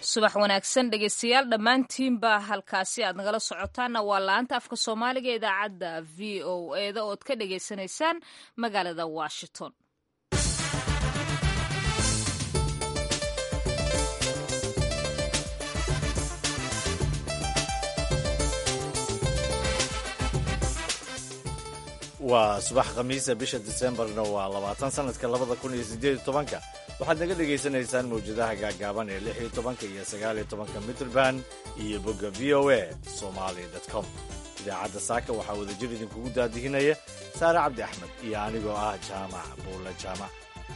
subax wanaagsan dhegeystayaal dhammaantiinba halkaasi aad nagala socotaanna waa laanta afka soomaaliga idaacadda v o eda ood ka dhegaysanaysaan magaalada washington waa subax khamiisa bisha disembarna waa labaatan sanadka labada kun iyo sideed iyo tobanka waxaad naga dhagaysanaysaan mawjadaha gaagaaban ee lix iyo tobanka iyo sagaal iyo tobanka mitrband iyo bogga v o a somali com idaacadda saaka waxaa wadajir idinkugu daadihinaya saare cabdi axmed iyo anigoo ah jaamac buulla jaamac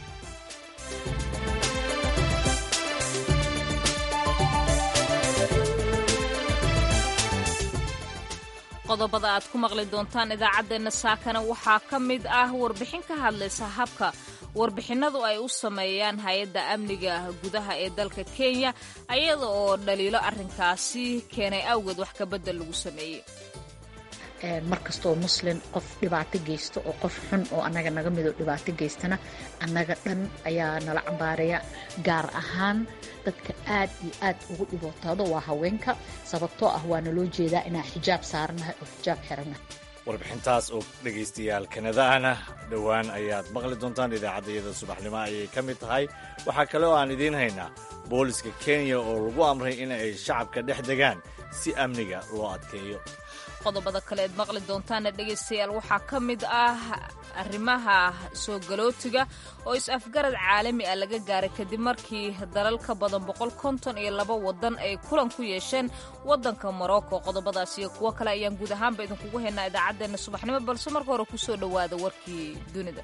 qodobada aad ku maqli doontaan idaacaddeenna saakana waxaa ka mid ah warbixin ka hadlaysa habka warbixinadu ay u sameeyaan hay-adda amniga gudaha ee dalka kenya ayada oo dhaliilo arrinkaasi keenay awgeed wax kabedel lagu sameeyey mar kastoo muslin qof dhibaato geysto oo qof xun oo annaga naga midoo dhibaato geystana annaga dhan ayaa nala cambaaraya gaar ahaan dadka aad iyo aad ugu dhibootaado waa haweenka sababtoo ah waana loo jeedaa inaan xijaab saaranahay oo xijaab xirannahay warbixintaas oo dhegaystayaal kanadaana dhowaan ayaad maqli doontaan idaacaddayada subaxnimo ayay ka mid tahay waxaa kale oo aan idiin haynaa booliska kenya oo lagu amray in ay shacabka dhex degaan si amniga loo adkeeyo qodobada kale eed maqli doontaana dhegaystayaal waxaa ka mid ah arrimaha soo galootiga oo is-afgarad caalami ah laga gaaray kadib markii dalal ka badan boqol konton iyo laba wadan ay kulan ku yeesheen waddanka morocco qodobadaas iyo kuwo kale ayaan guud ahaanba idinkugu haynaa idaacaddeenna subaxnimo balse marka hore kusoo dhowaada warkii dunida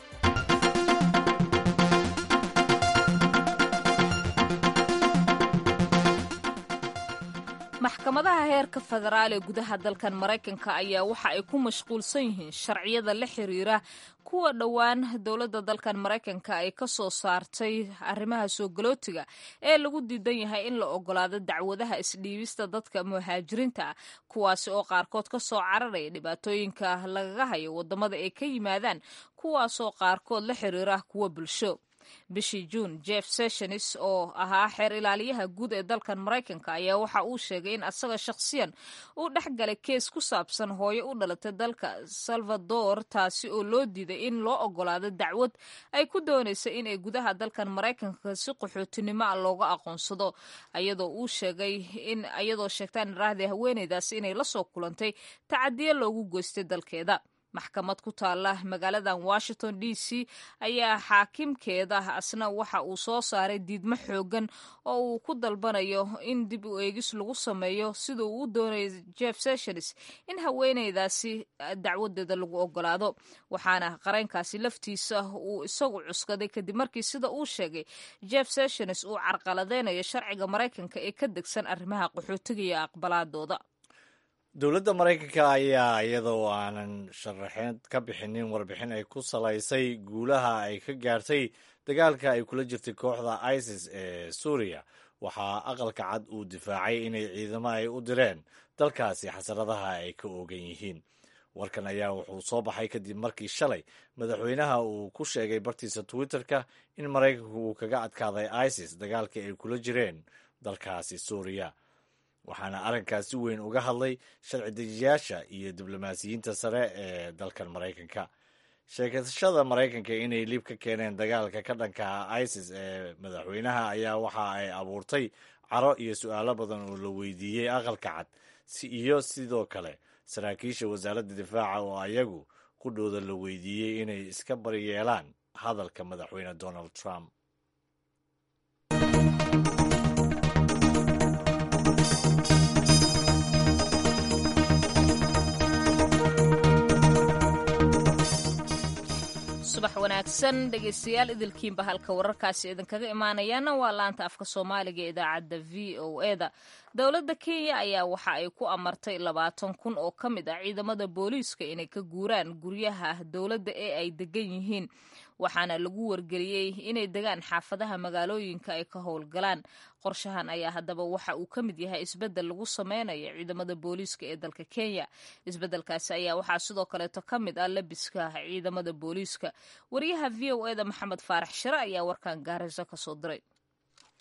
maxkamadaha heerka federaal ee gudaha dalkan maraykanka ayaa waxa ay ku mashquulsan yihiin sharciyada la xiriira kuwa dhowaan dowladda dalkan maraykanka ay ka soo saartay arrimaha soo galootiga ee lagu diidan yahay in la ogolaado dacwadaha isdhiibista dadka muhaajiriinta ah kuwaasi oo qaarkood ka soo cararaya dhibaatooyinka lagaga hayo waddamada ay ka yimaadaan kuwaasoo qaarkood la xiriira kuwa bulsho bishii juun jeff sessions oo ahaa xeer ilaaliyaha guud ee dalkan maraykanka ayaa waxa uu sheegay in asaga shakhsiyan uu dhex galay kees ku saabsan hooyo u dhalatay dalka salvador taasi oo loo diiday in loo ogolaado dacwad ay ku doonaysa inay gudaha dalkan maraykanka si qaxootinimo ah looga aqoonsado ayadoo uu sheegay in ayadoo sheegtaan iraahday haweeneydaasi inay la soo kulantay tacadiyo loogu goystay dalkeeda maxkamad ku taala magaaladan washington d c ayaa xaakimkeeda asna waxa uu soo saaray diidmo xoogan oo uu ku dalbanayo in dib u eegis lagu sameeyo sida uu u doonaya jeff sessions in haweeneydaasi dacwadeeda lagu ogolaado waxaana qareynkaasi laftiisa uu isagu cuskaday kadib markii sida uu sheegay jeff sessions uu carqaladeynayo sharciga maraykanka ee ka degsan arrimaha qaxootiga iyo aqbalaadooda dowladda maraykanka ayaa iyadoo aanan sharaxeed ka bixinin warbixin ay ku salaysay guulaha ay ka gaartay dagaalka ay kula jirtay kooxda isis ee suuriya waxaa aqalka cad uu difaacay inay ciidamo ay u direen dalkaasi xasaradaha ay ka oogan yihiin warkan ayaa wuxuu soo baxay kadib markii shalay madaxweynaha uu ku sheegay bartiisa twitter-ka in maraykanku uu kaga adkaaday isis dagaalkii ay kula jireen dalkaasi suuriya waxaana arrinkaas si weyn uga hadlay sharci dejiyaasha iyo diblomaasiyiinta sare ee dalkan maraykanka sheekashada maraykanka inay liib ka keeneen dagaalka ka dhanka isis ee madaxweynaha ayaa waxa ay abuurtay caro iyo su-aalo badan oo la weydiiyey aqalka cad iyo sidoo kale saraakiisha wasaaradda difaaca oo ayagu qudhooda la weydiiyey inay iska baryeelaan hadalka madaxweyne donald trump subax wanaagsan dhegaystayaal idilkiinba halka wararkaasi idinkaga imaanayaana waa laanta afka soomaaliga ee idaacadda v o eda dowladda kenya ayaa waxa ay ku amartay labaatan kun oo ka mid ah ciidamada booliiska inay ka guuraan guryaha dowladda ee ay degan yihiin waxaana lagu wargeliyey inay degaan xaafadaha magaalooyinka ay ka howlgalaan qorshahan ayaa haddaba waxa uu ka mid yahay isbeddel lagu sameynayo ciidamada booliiska ee dalka kenya isbeddelkaasi ayaa waxaa sidoo kaleeto ka mid ah labiska ciidamada booliiska wariyaha v o eda maxamed faarax shire ayaa warkan gaarayso kasoo diray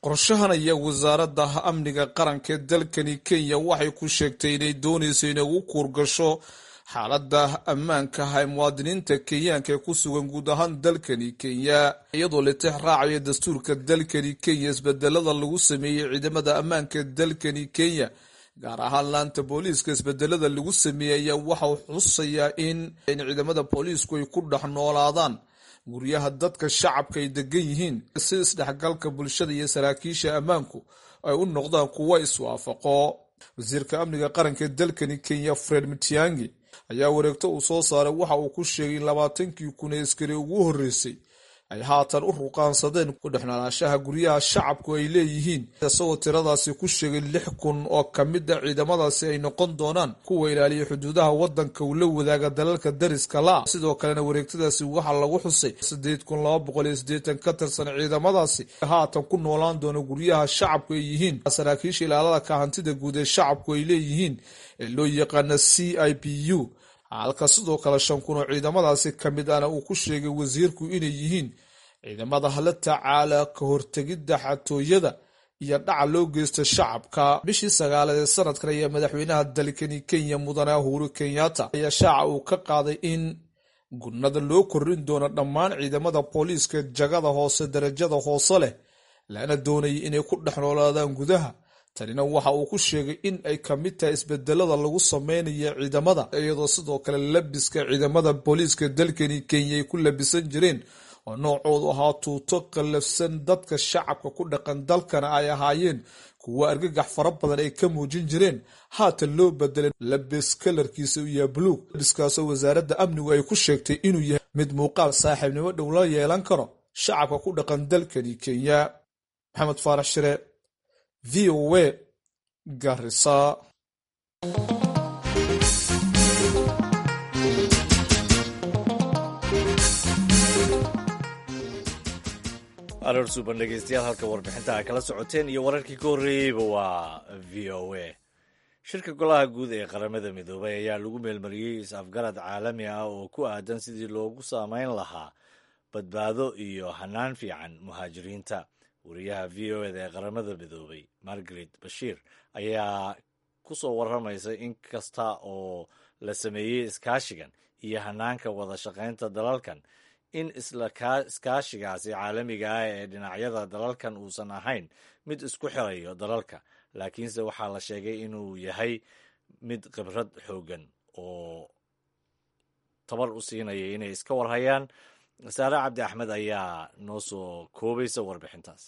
qorshahan ayaa wasaaradda amniga qaranka ee dalkani kenya waxay ku sheegtay inay doonayso inay ugu kuurgasho xaaladda ammaanka ah ee muwaadiniinta kenyaanka ee ku sugan guud ahaan dalkani kenya iyadoo litix raacaya dastuurka dalkani kenya isbedelada lagu sameeyey ciidamada ammaanka ee dalkani kenya gaar ahaan laanta booliiska isbedelada lagu sameeyey ayaa waxa uu xusayaa in ciidamada booliisku ay ku dhex noolaadaan guryaha dadka shacabka ay degan yihiin si isdhexgalka bulshada iyo saraakiisha ammaanku ay u noqdaan kuwo iswaafaqo wasiirka amniga qaranka ee dalkani kenya fred mitiangi ayaa wareegto uu soo saaray waxa uu ku sheegay in labaatankii kun ee askari ugu horreysay ay haatan u ruqaansadeen ku dhexnoolaashaha guryaha shacabku ay leeyihiin isagoo tiradaasi ku sheegay lix kun oo ka mid a ciidamadaasi ay noqon doonaan kuwa ilaaliya xuduudaha waddanka uu la wadaaga dalalka dariska la sidoo kalena wareegtadaasi waxaa lagu xusay siddeed kun laba boqol iyo siddeetan ka tirsan ciidamadaasi haatan ku noolaan doona guryaha shacabku ay yihiin saraakiisha ilaalada ka hantida guud ee shacabku ay leeyihiin ee loo yaqaana c i p u halka sidoo kale shan kun oo ciidamadaasi ka mid ahna uu ku sheegay wasiirku inay yihiin ciidamada hala tacaala ka hortegidda xatooyada iyo dhaca loo geysta shacabka bishii sagaalaad ee sanadkan ayaa madaxweynaha dalkani kenya mudane uhuru kenyatta ayaa shaaca uu ka qaaday in gurnada loo korin doono dhammaan ciidamada booliiska jagada hoose darajada hoose leh lana doonayay inay ku dhex noolaadaan gudaha tanina waxa uu ku sheegay in ay ka mid tahay isbedelada lagu sameynaya ciidamada iyadoo sidoo kale labiska ciidamada booliiska dalkani kenya ay ku labisan jireen oo noocoodu ahaa tuuto qallafsan dadka shacabka ku dhaqan dalkana ay ahaayeen kuwo argagax fara badan ay ka muujin jireen haatan loo bedelay labis kalarkiisa u yaha buluug labiskaasoo wasaaradda amnigu ay ku sheegtay inuu yahay mid muuqaal saaxiibnimo dhow la yeelan karo shacabka ku dhaqan dalkani kenya maxamed faarax shire v o a garisa aroor suuban dhegeystayaal halka warbixinta ay kala socoteen iyo wararkii ka horreeyeyba waa v o a shirka golaha guud ee qaramada midoobay ayaa lagu meelmariyey is-afgarad caalami ah oo ku aadan sidii loogu saameyn lahaa badbaado iyo hanaan fiican muhaajiriinta wariyaha v o eda ee qaramada midoobay margaret bashiir ayaa ku soo warramaysa in kasta oo la sameeyey iskaashigan iyo hanaanka wada shaqaynta dalalkan in isla iskaashigaasi caalamiga ah ee dhinacyada dalalkan uusan ahayn mid isku xirayo dalalka laakiinse waxaa la sheegay inuu yahay mid khibrad xooggan oo tabar u siinaya inay iska warhayaan saare cabdi axmed ayaa noo soo koobaysa warbixintaas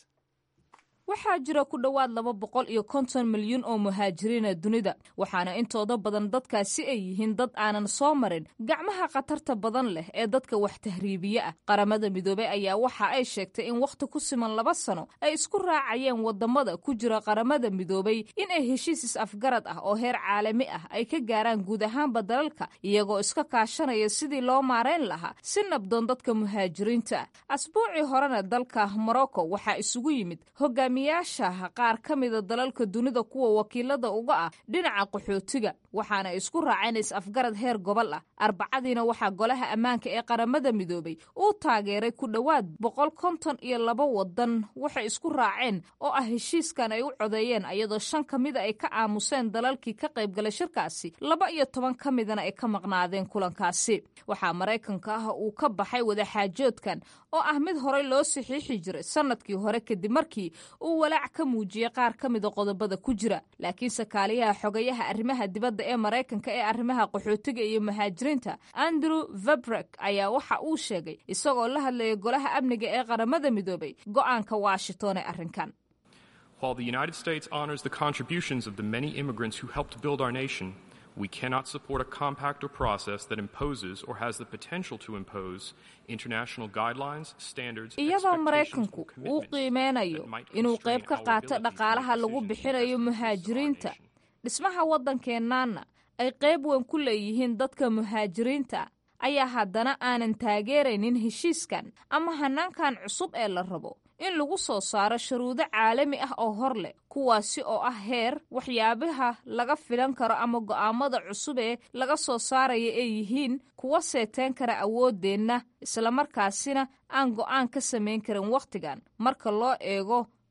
waxaa jira ku dhowaad laba boqol iyo konton milyuun oo muhaajiriina dunida waxaana intooda badan dadkaasi ay yihiin dad aanan soo marin gacmaha khatarta badan leh ee dadka wax tahriibiye ah qaramada midoobey ayaa waxa ay sheegtay in wakhti ku siman laba sano ay isku raacayeen wadamada ku jira qaramada midoobey in ay heshiis is-afgarad ah oo heer caalami ah ay ka gaaraan guud ahaanba dalalka iyagoo iska kaashanaya sidii loo maarayn lahaa si nabdoon dadka muhaajiriinta ah asbuucii horena dalka morocco waxaa isugu yimid hogaamiyaasha qaar ka mida dalalka dunida kuwa wakiilada uga ah dhinaca qaxootiga waxaana isku raaceen is-afgarad heer gobol ah arbacadiina waxaa golaha ammaanka ee qaramada midoobay uu taageeray ku dhowaad boqol konton iyo laba wadan waxay isku raaceen oo ah heshiiskan ay u codeeyeen ayadoo shan ka mida ay ka aamuseen dalalkii ka qaybgalay shirkaasi laba iyo toban ka midana ay ka maqnaadeen kulankaasi waxaa maraykanka ah uu ka baxay wadaxaajoodkan oo ah mid horey loo saxiixi jiray sanadkii hore kadib markii uu walaac ka muujiyey qaar ka mida qodobada ku jira laakiinse kaaliyaha xogayaha arrimaha dibadda ee maraykanka ee arrimaha qaxootiga iyo muhaajiriinta andrew vebrek ayaa waxa uu sheegay isagoo la hadlaya golaha amniga ee qaramada midoobay go'aanka washington ee arrinkan While the United States honors the contributions of the many immigrants who helped build our nation, we cannot support a compact or process that imposes or has the potential to impose international guidelines, standards, iyadoo maraykanku uu qiimeynayo inuu qayb ka qaato dhaqaalaha lagu bixinayo muhaajiriinta dhismaha waddankeennaana ay qayb weyn ku leeyihiin dadka muhaajiriinta ayaa haddana aanan taageeraynin heshiiskan ama hanaankan cusub ee la rabo in lagu soo saaro shuruudo caalami ah oo hor leh kuwaasi oo ah heer waxyaabaha laga filan karo ama go'aamada cusub ee laga soo saaraya ay yihiin kuwa seeteen kara awooddeenna islamarkaasina aan go'aan ka samayn karin wakhtigan marka loo eego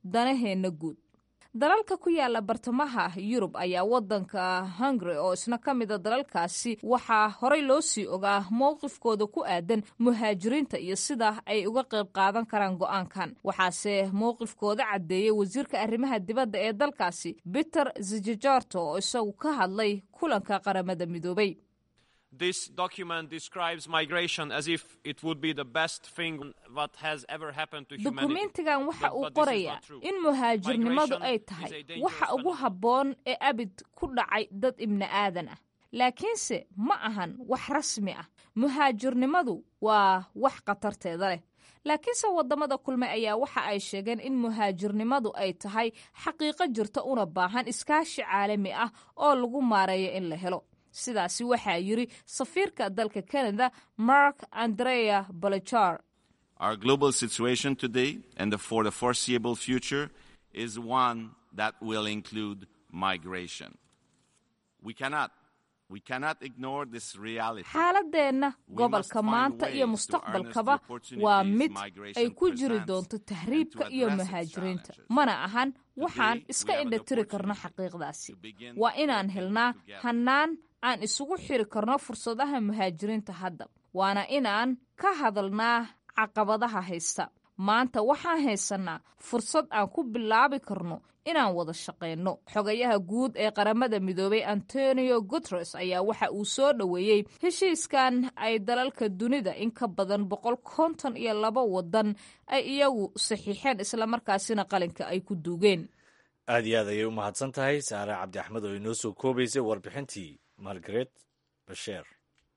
danaheenna guud dalalka ku yaala bartamaha yurub ayaa wadanka hungary oo isna ka mida dalalkaasi waxaa horey loo sii ogaa mowqifkooda ku aadan muhaajiriinta iyo sida ay uga qayb qaadan karaan go-aankan waxaase mowqifkooda caddeeyey wasiirka arrimaha dibadda ee dalkaasi peter zijajarto oo isagu ka hadlay kulanka qaramada midoobay This document describes migration as if it would be the best thing that has ever happened to humanity. dukumentigan waxa But- uu but this is qorayaa not true. in muhaajirnimadu Migration ay is tahay a dangerous waxa ugu phenomenon. habboon ee abid ku dhacay dad ibni aadan ah laakiinse ma ahan wax rasmi ah muhaajirnimadu waa wax khatarteeda leh laakiinse wadamada kulme ayaa waxa ay sheegeen in muhaajirnimadu ay tahay xaqiiqo jirta una baahan iskaashi caalami ah oo lagu maareeyo in la helo sidaasi waxaa yiri safiirka dalka canada mark andrea balachar Our global situation today and for the foreseeable future is one that will include migration. We cannot, we cannot ignore this reality. xaaladeenna We gobolka must find maanta iyo ways to mustaqbalkaba harness the opportunities waa mid migration ay ku jiri presents doonto and to tahriibka iyo address its muhaajiriinta challenges. mana ahan waxaan Today, iska we have an indhatiri karno opportunity xaqiiqdaasi to begin waa inaan working helnaa together. hannaan aan isugu xiri karno fursadaha muhaajiriinta hadda waana inaan ka hadalnaa caqabadaha haysta maanta waxaan haysanaa fursad aan ku bilaabi karno inaan wada shaqayno xogayaha guud ee qaramada midoobay antonio guteres ayaa waxa uu soo dhoweeyey heshiiskan ay dalalka dunida in ka badan boqol konton iyo laba wadan ay iyagu saxiixeen islamarkaasina qalinka ay ku duugeen aad iyo aad ayay u mahadsan tahay saare cabdi axmed oo inoo soo koobaysay warbixintii margaret basheer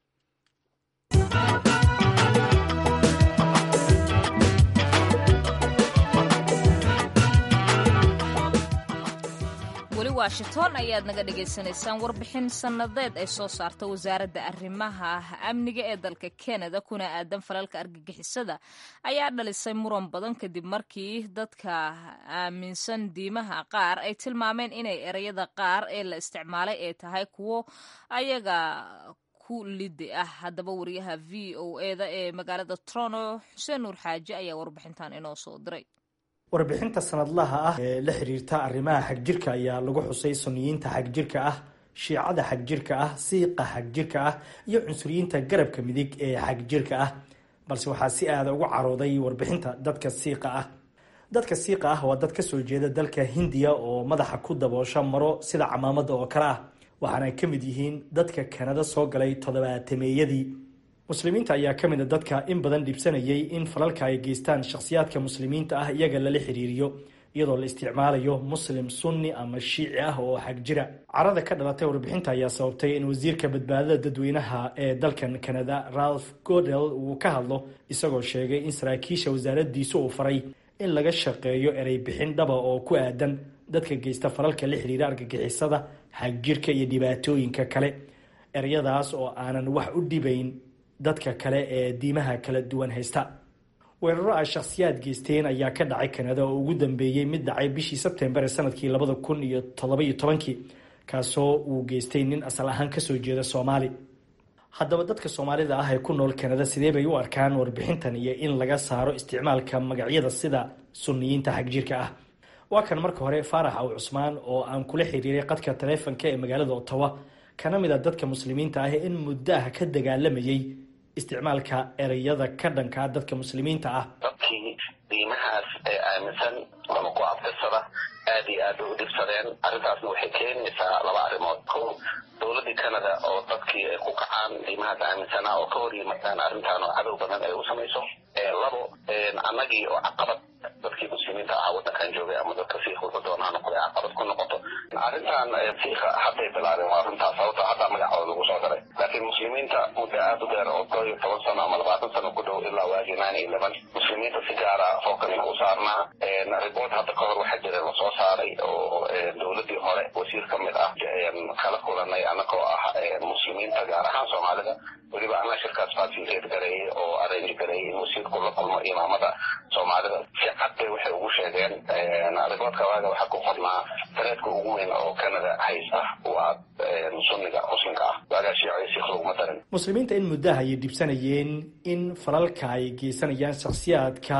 weli washington ayaad naga dhagaysanaysaan warbixin sannadeed ay soo saarta wasaaradda arrimaha amniga ee dalka kanada kuna aadan falalka argagixisada ayaa dhalisay muran badan kadib markii dadka aaminsan diimaha qaar ay tilmaameen inay ereyada qaar ee la isticmaalay ay tahay kuwo ayaga ku lidi ah haddaba wariyaha v o eda ee magaalada toronto xuseen nuur xaaji ayaa warbixintan inoo soo diray warbixinta sanadlaha ah ee la xiriirta arrimaha xagjirka ayaa lagu xusay sunniyiinta xagjirka ah shiicada xagjirka ah siiqa xagjirka ah iyo cunsuriyiinta garabka midig ee xagjirka ah balse waxaa si aada ugu carooday warbixinta dadka siiqa ah dadka siiqa ah waa dad kasoo jeeda dalka hindiya oo madaxa ku daboosha maro sida camaamada oo kale ah waxaana ay ka mid yihiin dadka kanada soo galay toddobaatameeyadii muslimiinta ayaa ka mid a dadka in badan dhibsanayay in falalka ay geystaan shakhsiyaadka muslimiinta ah iyaga lala xiriiriyo iyadoo la isticmaalayo muslim sunni ama shiici ah oo xag jira carada ka dhalatay warbixinta ayaa sababtay in wasiirka badbaadada dadweynaha ee dalkan kanada ralph godel uu ka hadlo isagoo sheegay in saraakiisha wasaaradiisu uu faray in laga shaqeeyo erey bixin dhaba oo ku aadan dadka geysta falalka la xiriira argagixisada xagjirka iyo dhibaatooyinka kale ereyadaas oo aanan wax u dhibayn dadka kale ee diimaha kala duwan haysta weeraro ay shakhsiyaad geysteen ayaa ka dhacay kanada oo ugu dambeeyey mid dhacay bishii sebtembar ee sanadkii labada kun iyo toddoba-iyo tobankii kaasoo uu geystay nin asal ahaan kasoo jeeda soomaali haddaba dadka soomaalida ah ee ku nool kanada sidee bay u arkaan warbixintan iyo in laga saaro isticmaalka magacyada sida sunniyiinta xagjirka ah waa kan marka hore faarax aw cusmaan oo aan kula xiriiray qadka taleefonka ee magaalada ottawa kana mid a dadka muslimiinta ah in muddo ah ka dagaalamayay isticmaalka ereyada ka dhankaa dadka muslimiinta ah dadkii diimahaas ee aaminsan ama ku abtirsada aad iyo aad bay u dhibsadeen arrintaasna waxay keenaysaa laba arrimood ko dowladdii canada oo dadkii ay ku kacaan diimahaas aaminsanaa oo ka hor yimaadaan arrintan oo cadow badan ay u samayso labo annagii oo caqabad dadkii muslimiinta ahaa waddankan joogay ama dadka siikh wuxuu doonaa noqday caqabad ku noqoto arrintan siikha hadday bilaabeen waa arrintaas sababto haddaa magacooda lagu soo daray laakiin muslimiinta muddo aad u dheer oo koo iyo toban sano ama labaatan sano ku dhow ilaa waagii nine eleven muslimiinta si gaara fookaska u saarnaa riboort hadda ka hor waxaa jira lasoo saaray oo dowladdii hore wasiir ka mid ah kala kulanay annagoo ah muslimiinta gaar ahaan soomaalida weliba anna shirkaas facilitate gareeyey oo arrange gareeyey in wasiirku la kulmo imaamada soomaalida si cad bay waxay ugu sheegeen riboortka waaga waxaa ku qornaa tareedka ugu weyn oo canada hays ah waa sunniga muslimka ah waagaa shiico iyo siikh laguma darin muslimiinta in muddaha ayay dhibsanayeen in falalka ay geysanayaan shakhsiyaadka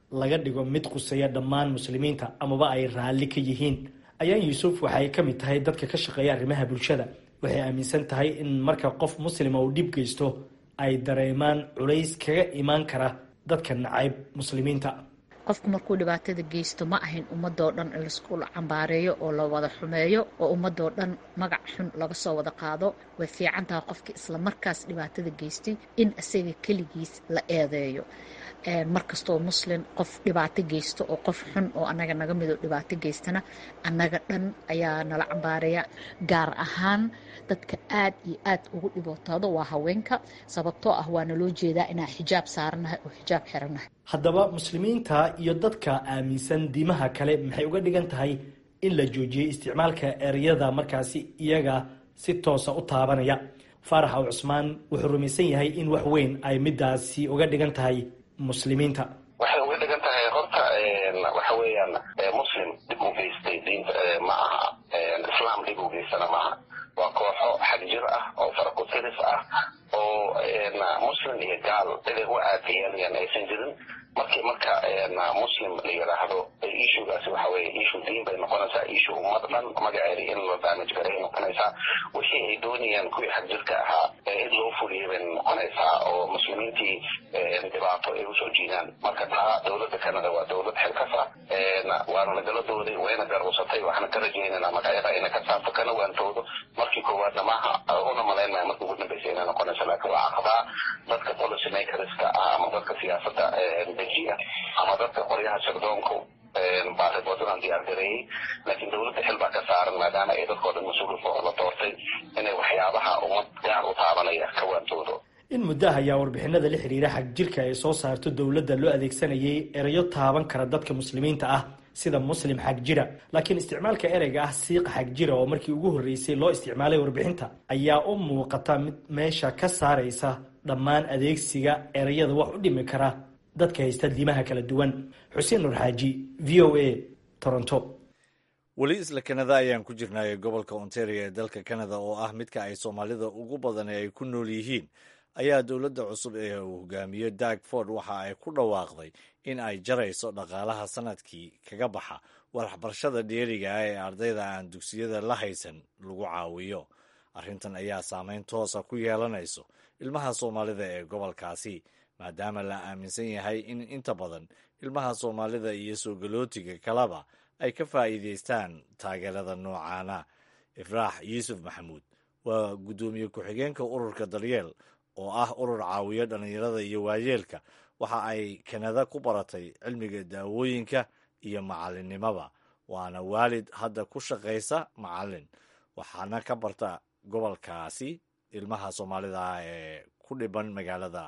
laga dhigo mid quseeya dhammaan muslimiinta amaba ay raalli ka yihiin ayaan yuusuf waxay ka mid tahay dadka ka shaqeeya arrimaha bulshada waxay aaminsan tahay in marka qof muslima uu dhib geysto ay dareemaan culays kaga imaan kara dadka nacayb muslimiinta qofku markuu dhibaatada geysto ma ahayn ummadoo dhan in laisku cambaareeyo oo la wada xumeeyo oo ummadoo dhan magac xun laga soo wada qaado way fiican tahay qofkii isla markaas dhibaatada geystay in isaga keligiis la eedeeyo markastoo muslim qof dhibaato geysto oo qof xun oo anaga naga mido dhibaato geystana annaga dhan ayaa nala cambaareya gaar ahaan dadka aad iyo aad ugu dhibootaado waa haweenka sababtoo ah waana loo jeedaa inaan xijaab saaranahay oo xijaab xiranahay haddaba muslimiinta iyo dadka aaminsan diimaha kale maxay uga dhigan tahay in la joojiyey isticmaalka ereyada markaasi iyaga si toosa u taabanaya faarax aw cusmaan wuxuu rumaysan yahay in wax weyn ay midaasi uga dhigan tahay muslimiinta waxay uga dhigan tahay horta waxa weeyaan muslim dhib u geystay diinta ma aha islaam dhib u geystana maaha waa kooxo xagjir ah oo farakusiris ah oo muslim iyo gaal ciday u aadiyeenayaan aysan jirin markii marka muslim la yidhaahdo ishugaasi waxa weye ishu diin bay noqonaysaa ishu ummad dhan magaceeda in la damage garay noqonaysaa wixii ay doonayaan kuwii xagjirka ahaa in loo fuliyay bay noqonaysaa oo muslimiintii dhibaato ay usoo jiidaan marka taa dowladda canada waa dowlad xilkas ah waana nagala dooday wayna garusatay waxaana ka rajaynaynaa magacyada ina ka saarto kana waantoodo markii koowaadna maaha una malaynmaya markii ugu dambaysa inay noqonayso laakiin waa caqabaa dadka policy makerska ah ama dadka siyaasadda dejiya ama dadka qoryaha sirdoonku baariboodadaan diyaar gareeyey laakiin dowladda xil baa ka saaran maadaama ay dadkoo dhan mas-uulka la doortay inay waxyaabaha ummad gaar u taabanaya ka waantoodo in muddaha ayaa warbixinada la xiriira xag jirka ay soo saarto dowladda loo adeegsanayay erayo taaban kara dadka muslimiinta ah sida muslim xag jira laakiin isticmaalka ereyga ah siiqa xag jira oo markii ugu horreysay loo isticmaalay warbixinta ayaa u muuqata mid meesha ka saaraysa dhammaan adeegsiga ereyada wax u dhimi kara dadka haysta diimaha kala duwan xuseen nur xaaji v o a toronto weli isla kanada ayaan ku jirnay gobolka ontario ee dalka kanada oo ah midka ay soomaalida ugu badan ay ku nool yihiin ayaa dowladda cusub ee uu hogaamiyo dag ford waxa ay ku dhawaaqday in ay jarayso dhaqaalaha sanadkii kaga baxa waxbarashada dheeriga ah ee ardayda aan dugsiyada la haysan lagu caawiyo arrintan ayaa saameyn toosa ku yeelanayso ilmaha soomaalida ee gobolkaasi maadaama la aaminsan yahay in inta badan ilmaha soomaalida iyo soo galootiga kaleba ay ka faa'iidaystaan taageerada noocaana ifraax yuusuf maxamuud waa guddoomiye ku-xigeenka ururka daryeel oo ah urur caawiyo dhallinyarada iyo waayeelka waxa ay kanada ku baratay cilmiga daawooyinka iyo macalinimaba waana waalid hadda ku shaqaysa macalin waxaana ka barta gobolkaasi ilmaha soomaalida ah ee ku dhiban magaalada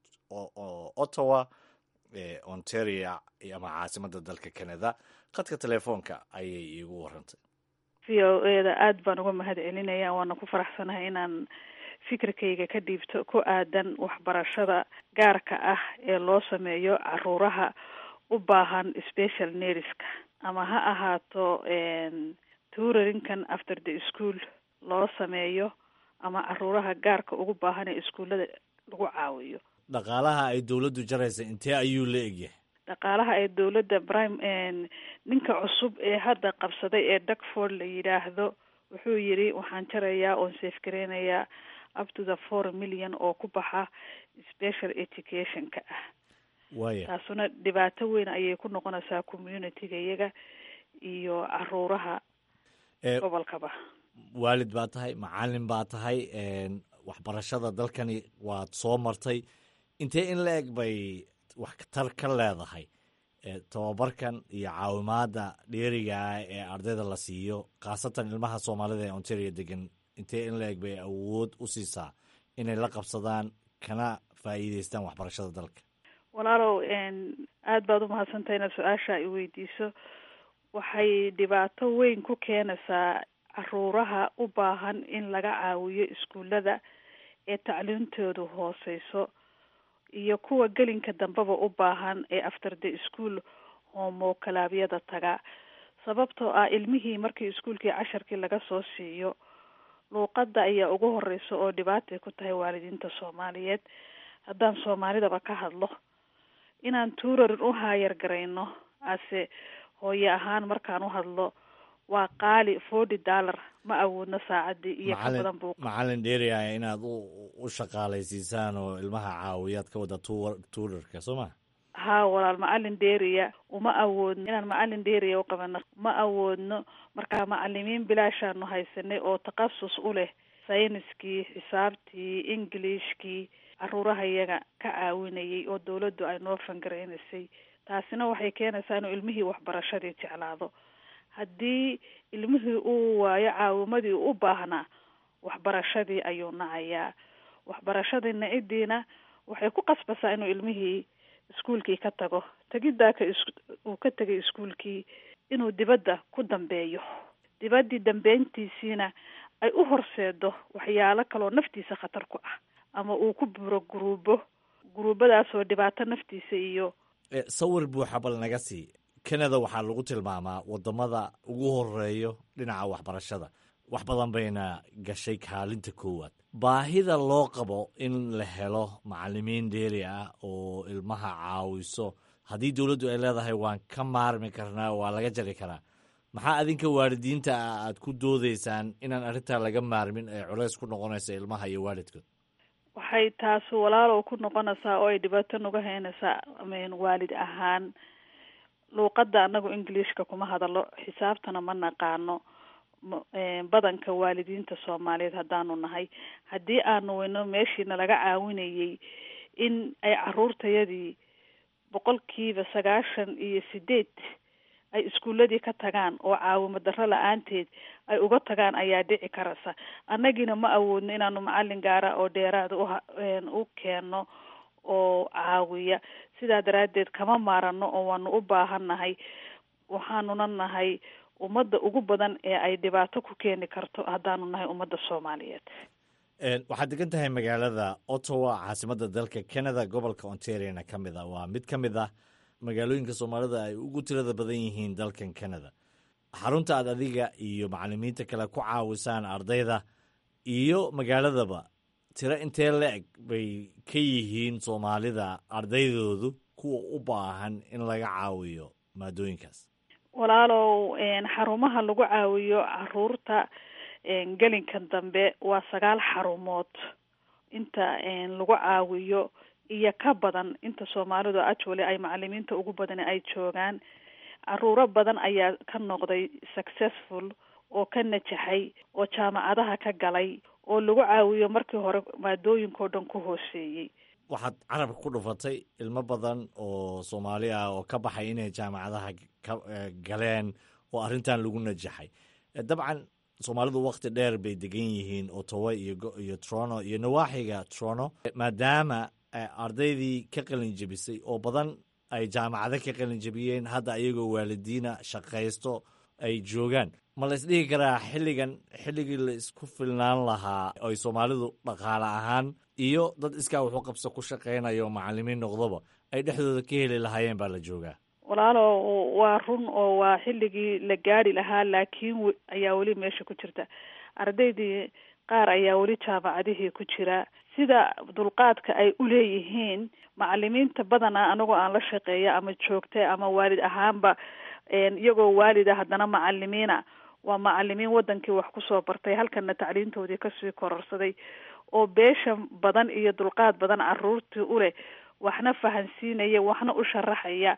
ottawa ee ontario ama caasimadda dalka canada khadka telefoonka ayay iigu warantay v o eda aada baan uga mahad celinaya waana ku faraxsanahay inaan fikirkayga ka dhiibto ku aadan waxbarashada gaarka ah ee loo sameeyo caruuraha u baahan special nerska ama ha ahaato tuurarinkan after the school loo sameeyo ama caruuraha gaarka ugu baahan ee iskuullada lagu caawiyo dhaqaalaha ay dowladdu jaraysa intee ayuu la egyahay dhaqaalaha ee dowladda prime ninka cusub ee hadda qabsaday ee duckford la yidhaahdo wuxuu yidhi waxaan jarayaa oon safgareynayaa up to the four million oo ku baxa special educationka ah waya taasuna dhibaato weyn ayay ku noqonaysaa communityga iyaga iyo caruuraha gobolkaba waalid baa tahay macalin baa tahay waxbarashada dalkani waad soo martay intee in la eg bay waxtar ka leedahay tababarkan iyo caawimaada dheeriga ah ee ardayda la siiyo khaasatan ilmaha soomaalida ee ontario degan intee in la eg bay awood u siisaa inay la qabsadaan kana faa'iideystaan waxbarashada dalka walaalow aada baad umahadsantahay inaad su-aasha i weydiiso waxay dhibaato weyn ku keenaysaa caruuraha u baahan in laga caawiyo iskuullada ee tacliintoodu hooseyso iyo kuwa gelinka dambeba u baahan ee after the school homokalaabyada taga sababtoo ah ilmihii markii iskuulkii casharkii laga soo siiyo luuqadda ayaa ugu horeysa oo dhibaatay ku tahay waalidiinta soomaaliyeed haddaan soomaalidaba ka hadlo inaan tuurarin u haayar garayno ase hooye ahaan markaan u hadlo waa qaali forty dollar ma awoodno saacadii iyo ka badan buu macalin dheeriaya inaad u u shaqaalaysiisaan oo ilmaha caawiyaad ka wada tu tuurarka soo ma haa walaal macalin dheeriya uma awoodno inaan macalin dheeriya u qabano ma awoodno markaa macalimiin bilaashaanu haysanay oo takhasus u leh sayniskii xisaabtii englishkii caruuraha iyaga ka caawinayay oo dawladdu ay noo fangareynaysay taasina waxay keenaysaa inuu ilmihii waxbarashadii jeclaado haddii ilmihii uu waayo caawimadii u baahnaa waxbarashadii ayuu nacayaa waxbarashadii nacidiina waxay ku qasbaysaa inuu ilmihii iskuolkii ka tago tegiddaa ka is uu ka tegay iskuolkii inuu dibadda ku dambeeyo dibaddii dambeyntiisiina ay u horseedo waxyaalo kaloo naftiisa khatar ku ah ama uu ku buro guruubo guruubadaasoo dhibaato naftiisa iyo sawir buuxa bal naga sii canada waxaa lagu tilmaamaa wadamada ugu horeeyo dhinaca waxbarashada wax badan bayna gashay kaalinta koowaad baahida loo qabo in la helo macalimiin dheeri ah oo ilmaha caawiso haddii dowladdu ay leedahay waan ka maarmi karnaa waa laga jari karaa maxaa adinka waalidiinta ah aad ku doodeysaan inaan arrintaa laga maarmin ee culays ku noqonaysa ilmaha iyo waalidkood waxay taasi walaalow ku noqonaysaa oo ay dhibaato nagu haynaysaa amen waalid ahaan luuqadda anagu englishka kuma hadalo xisaabtana ma naqaano badanka waalidiinta soomaaliyeed haddaanu nahay haddii aanu weyno meeshiina laga caawinayay in ay caruurtayadii boqolkiiba sagaashan iyo sideed ay iskuuladii ka tagaan oo caawimo darro la-aanteed ay uga tagaan ayaa dhici karaysa annagiina ma awoodno inaanu macalin gaara oo dheeraada uha u keenno oo caawiya sidaa daraaddeed kama maarano oo waanu u baahannahay waxaanuna nahay ummadda ugu badan ee ay dhibaato ku keeni karto haddaanu nahay ummadda soomaaliyeed waxaad degan tahay magaalada ottawa caasimadda dalka canada gobolka ontariana ka mid ah waa mid ka mid ah magaalooyinka soomaalida ay ugu tirada badan yihiin dalkan canada xarunta aad adiga iyo macalimiinta kale ku caawisaan ardayda iyo magaaladaba tiro intee la-eg bay ka yihiin soomaalida ardaydoodu kuwa u baahan in laga caawiyo maadooyinkaas walaalow xarumaha lagu caawiyo caruurta gelinkan dambe waa sagaal xarumood inta lagu caawiyo iyo ka badan inta soomaalidu actually ay macalimiinta ugu badani ay joogaan caruuro badan ayaa ka noqday successful oo ka najaxay oo jaamacadaha ka galay oo lagu caawiyo markii hore maadooyinkao dhan ku hooseeyey waxaad carabka ku dhufatay ilmo badan oo soomaali ah oo ka baxay inay jaamacadaha ka galeen oo arrintan lagu najaxay dabcan soomaalidu wakti dheer bay degan yihiin otowa iyo iyo trono iyo nawaaxiga trono maadaama ardaydii ka qalin jebisay oo badan ay jaamacado ka qalin jebiyeen hadda ayagoo waalidiina shaqaysto ay joogaan ma la isdhihi karaa xilligan xilligii la isku filnaan lahaa ay soomaalidu dhaqaale ahaan iyo dad iskaa wuxuu qabso ku shaqaynayo macalimiin noqdoba ay dhexdooda ka heli lahaayeen baa la joogaa walaalo waa run oo waa xilligii la gaari lahaa laakiin ayaa weli meesha ku jirta ardaydii qaar ayaa weli jaamacadihii ku jira sida dulqaadka ay uleeyihiin macalimiinta badanaa anagoo aan la shaqeeya ama joogta ama waalid ahaanba iyagoo waalida haddana macalimiina waa macalimiin wadankii wax kusoo bartay halkana tacliintoodii kasii kororsaday oo beesha badan iyo dulqaad badan caruurtii uleh waxna fahansiinaya waxna u sharaxaya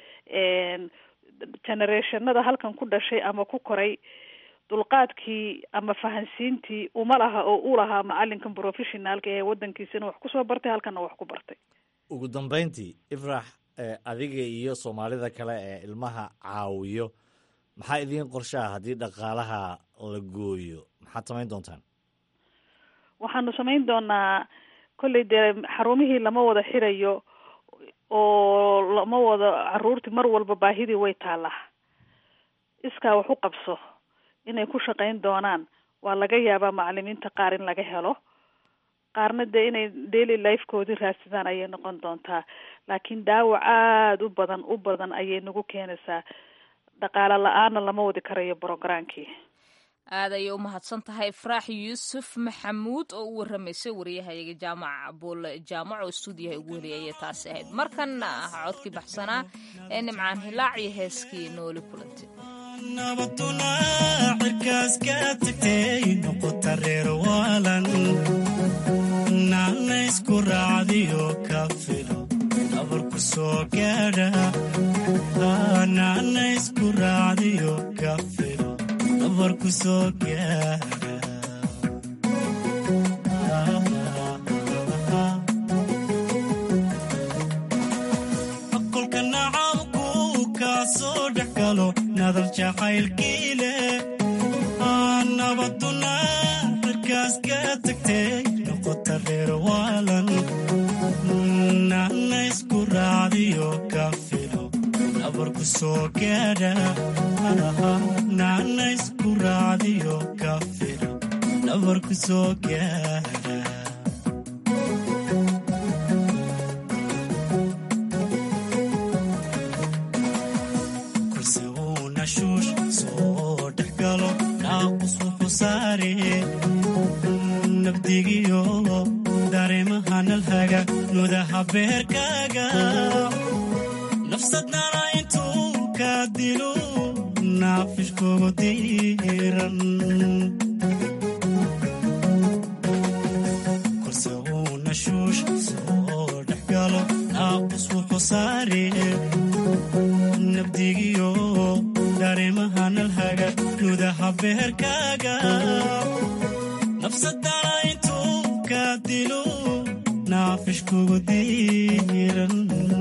generationada halkan ku dhashay ama ku koray dulqaadkii ama fahansiintii uma laha oo u lahaa macalinkan professionaalka ee wadankiisana wax kusoo bartay halkana wax ku bartay ugu dambeyntii ifrax adiga iyo soomaalida kale ee ilmaha caawiyo maxaa idiin qorshaha haddii dhaqaalaha la gooyo maxaad samayn doontaan waxaanu samayn doonaa kolley dee xarumihii lama wada xirayo oo lama wada caruurtii mar walba baahidii way taallaa iskaa wax u qabso inay ku shaqayn doonaan waa laga yaabaa macalimiinta qaar in laga helo qaarna dee inay daily lifekoodii raadsadaan ayay noqon doontaa laakiin daawac aada u badan u badan ayay nagu keenaysaa dhaqaale la-aanna lama wadi karayo brogramkii aad ayay u mahadsan tahay faraax yuusuf maxamuud oo u waramaysay wariyahayaga jaamac buule jaamac oo stuudiyaha ugu heliyayay taasi ahayd markanna codkii baxsanaa ee nimcaan hilaac iyo heeskii nooli kulantay nabaduna cirkaas ka tagtay noqota reer waalan naana isku raacdiyo ka filo nabarku soo gaadha naana isku raacdiyo ka filo nabarku soo gaadha kolka nacabku kaa soo dhex galo nadal jacaylkii leh nabaduna cirkaas ka tagtay noqota reer waalan naana isku raacdiyo ka filo nabarku soo gaadha naana isku raacdiyo ka filo nabarku soo gaadha kursi uu nashuush soo dhex galo naaqus wuxuu saare nabdigiyo dareemaha nalhaga nudaha beerkaaga nafsadnana intuu ka dilo naafishkugu diiran kurse uu nashuush soo dhex galo naaqus wuxuu saare nabdigiyo dareemaha nalhaga nudaha beerkaaga nafsadana intuu ka dilo naafishkugu diiran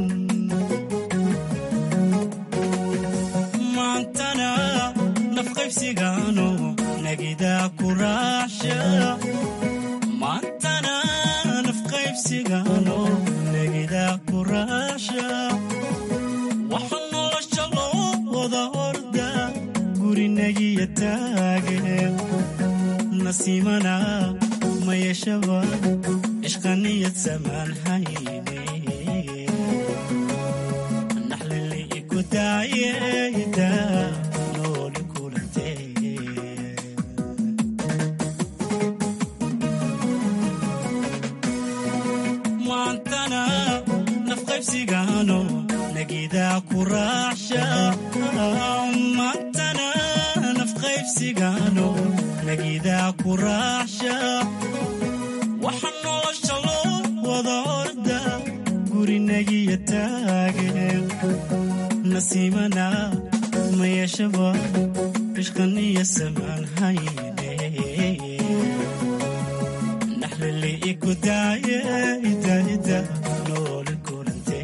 maantana nafqaybsigaano nagidaa ku raacsha maantana nafqaybsigaano nagidaa ku raacsha waxa nolosha loo wada orda gurinagiya taage nasiimana ma yeeshaba ishqaniyad samaan hayne naxlili iku daayeda nooli kulante maantana nafqaybsigaano nagidaa ku raacsha maantana nafqaybsigaano nagidaa ku raacsha waxa nolosha loo wada orda gurinagiya taage nasiimana ma yeeshaba ishqaniya samaan hayne naxlili iku daaye idaida nooli kulante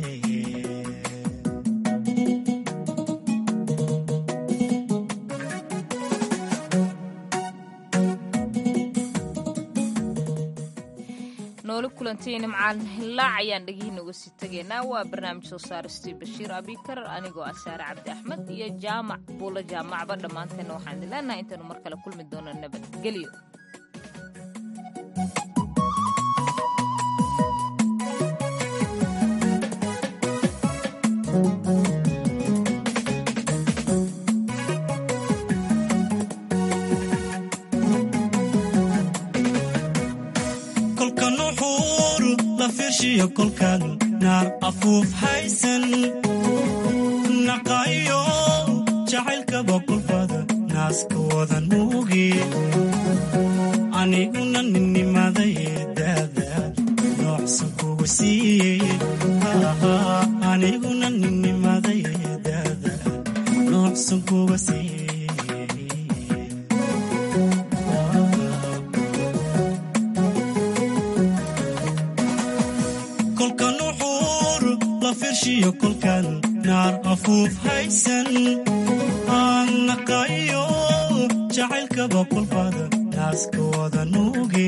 nooli kulantii nimcaan hillaac ayaan dhegihiina uga sii tegaynaa waa barnaamij soo saaristii bashiir abikar anigoo ah saare cabdi axmed iyo jaamac buulo jaamacba dhammaanteenna waxaan idin leenahay intaanu mar kale kulmi doono nabadgelyo kolka nuxuur la firshiyo kolkan naar afuuf haysan naqaayo jacaylkaba kulfada naaska wada nuugi aniguna ninnimaday daada noocsan kuga siiyey aniguna ninnimaday daada noocsan kuga siiyey kolka nuxuur la firshiyo kolkan naar afuuf haysan aan naqaayo jacaylkaba kulfada naaska wada nuugi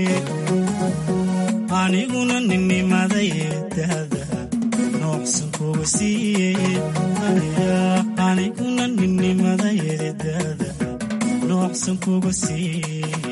aniguna ninnimaday daada noocsan kuga siiyey aniguna ninnimaday daada noocsan kuga siiyey